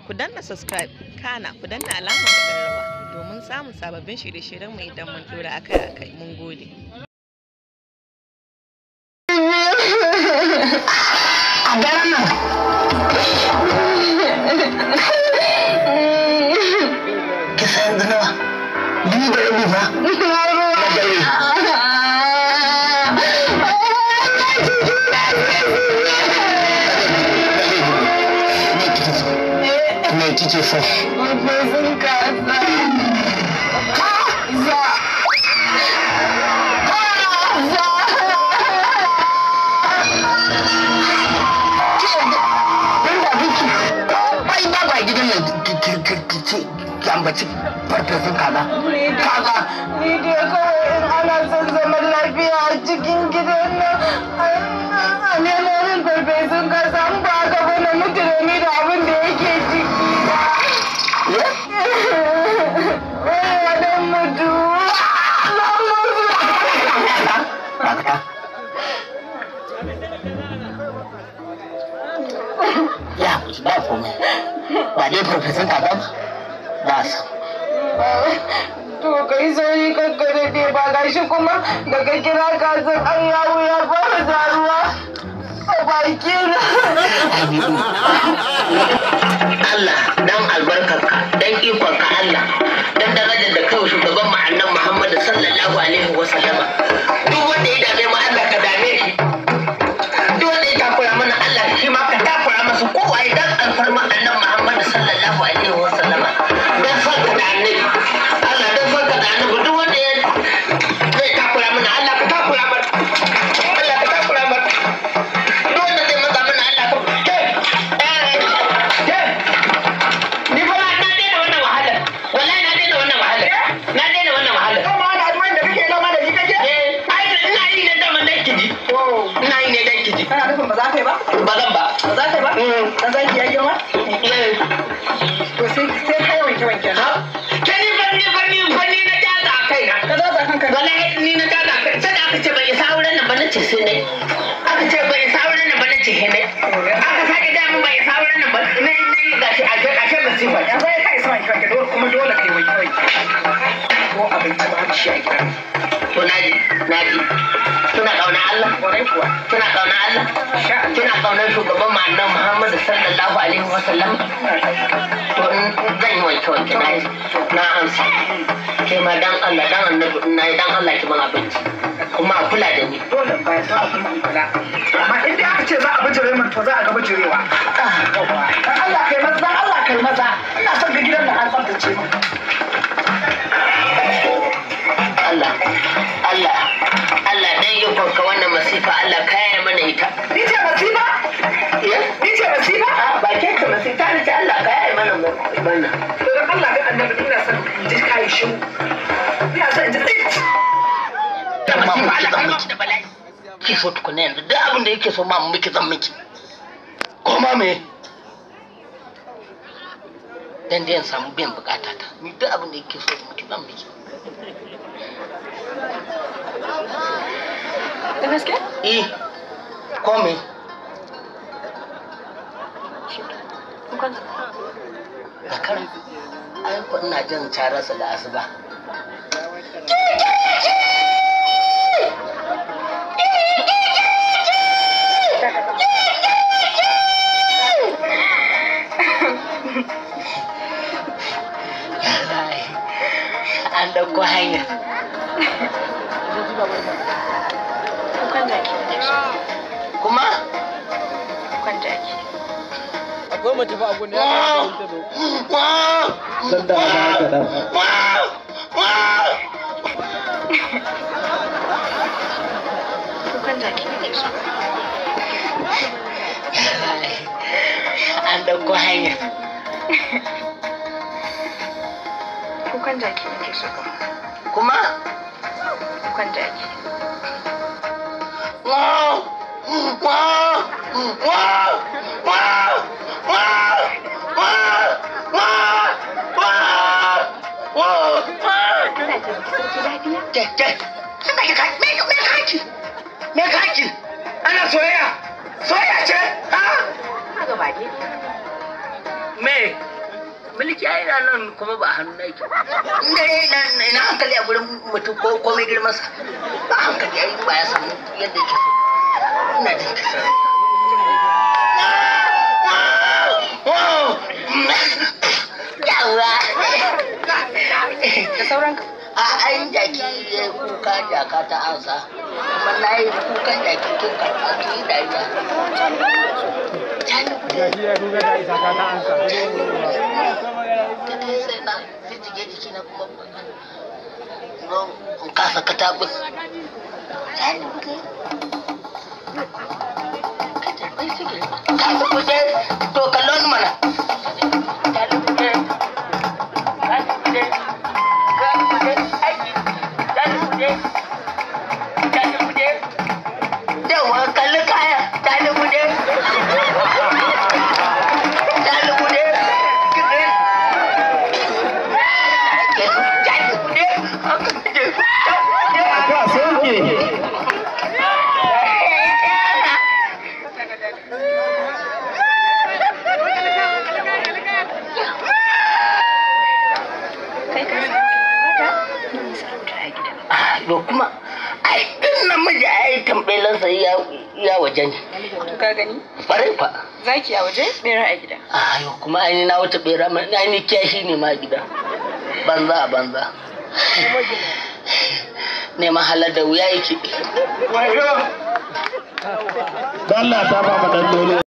ku danna subscribe kana ku danna alamar ƙararrawa domin samun sababbin shirye-shiryen mu idan mun dora akai-akai mun gode a daren nan kisa yanzu nawa biyu da rabi ba na dare me kike so Farfesun kaza. Kaza. bai ba ba gidan nan ki ambaci farfesun kaza kaza Ni dai kawai in ana son zaman lafiya a cikin gidan nan a nemo min farfesun kaza in ba haka ba na mutu da ni da abin da yake ciki. Wai ya dan mutu. Na mutu. dakata ya ba komai ba dai farfesun kaza ba ba sa To kai sauri kankare ne ba gashi kuma daga kira kazan an yawo ya fara zaruwa a baki na. Allah dan albarkarka dan ikonka Allah dan darajar da kawai shugaban mu annabi Muhammad sallallahu alaihi wa sallama duk wanda ya dame mu Allah ka dame shi duk wanda ya takura mana Allah shi ma ka takura masa kowa ya dan alfarma annabi Muhammad sallallahu alaihi wa sallama dan farka da annabi Allah dan farka da annabi duk wanda ya zai takura mana Allah ka takura mana Allah ka takura mana duk wanda zai maza mana Allah ka ke ke Ni fa na daina wannan wahalar. Wallahi na daina wannan wahalar. Na daina wannan wahalar. Kuma ana addu'an da kake noma da ni kake? Eh, ai ina yi ne dama dan kiji. Ina yi ne dan kiji. Kana nufin ba za ka yi ba? Ba zan ba. Ba za ka yi ba? Mm. Dan zaki ya girma? Eh, To sai sai kai wanke wanke na. ha? Ke ni fa ni fa ni fa ni na jaza a kaina. Ka za ka kanka. Wallahi ni na jaza a kai. Sai da aka ce bai isa auren nan ba na ce sai ne. Aka ce bai isa auren nan ba na ce sai ne. Aka sake da mun bai isa auren nan ba na na yi gashi a ce a ce masifa. Ya zai kai sa wanke wanke dole kuma dole kai wanke wanke. Ko abinci ba shi a gidan. To naji, naji. Tuna kauna Allah. Kwarai kuwa. Kina kauna Allah? Sha. Kina kaunar shugaban mu annabi Muhammad sallallahu alaihi wa sallam? To in zan yi wanke wanke na yi na amsa. Ke ma dan Allah dan annabi in na yi dan Allah ki ban abinci. Kuma a kula da ni. Dole ba ya sa kuma in kula. Amma in dai aka ce za a bijire min to za a ga bijirewa. Dan Allah kai maza, dan Allah kai maza. Ina son ga gidan da an tsaftace mu. Allah, Allah, Allah dan yi kwanka wannan masifa Allah kaya mana ita. Ni ce masifa? Ya? Ni ce masifa? A ba ke ka masifa ne ce Allah kaya mana wannan. To dan Allah ga annabi ina son in ji kai shi. Ina son in ji tsit. Da masifa Allah kaya miki da bala'i. Ki so tukuna yanzu duk abin da yake so ma mu miki zan miki. Ko ma me? Dan dai in samu biyan bukata ta. Ni duk abin da yake so miki zan miki. Da gaske? Eh. Ko me? Zakara. Ai ko ina jin cararsa da asuba. An ɗauko hanya. Kukan jaki ne so. Kuma? Kukan jaki. akwai mace fa a gun ya kamata ta zo dan da ba haka dan Kukan jaki ne so. An ɗauko hanya. Kukan jaki ne so. Kuma? Kukan jaki. Ina jin sarki lafiya. Me kaki? Ana soyayya? Soyayya ce? Ha? Ina ga bage. Me? mulki ai na nan kuma ba hannu na yake inda ina ina hankali a gurin mutum ko komai girman sa ba hankali ai ba ya samu yadda yake so ina jin kisa yawa Da sauranka. a ayin jaki ya yi kuka jaka ta ansa kuma na yi kukan jaki kin karɓa ki yi dariya jani kuɗi Gashi ya kuka da isa ka ta ansa. ta kai sai na jijjige jiki na kuma don in kasa katabus jani kuɗi kasa kuɗi to kallon mana jani kuɗi jani kuɗi jani kuɗi aiki jani kuɗi jani kuɗi yawa kalli kaya jani kuɗi jani kuɗi jani kuɗi Ka sauke. Kai ka san mata mun sarauta a gida. to kuma ai din namiji ai tambelansa ya ya waje ne To ka gani? farai fa Zaki a waje, bera a gida. ayo kuma ai na wuce bera ma ai ni kiyashi ne ma gida banza a banza neman halar da wuya yake Allah ta ba mu dan dole.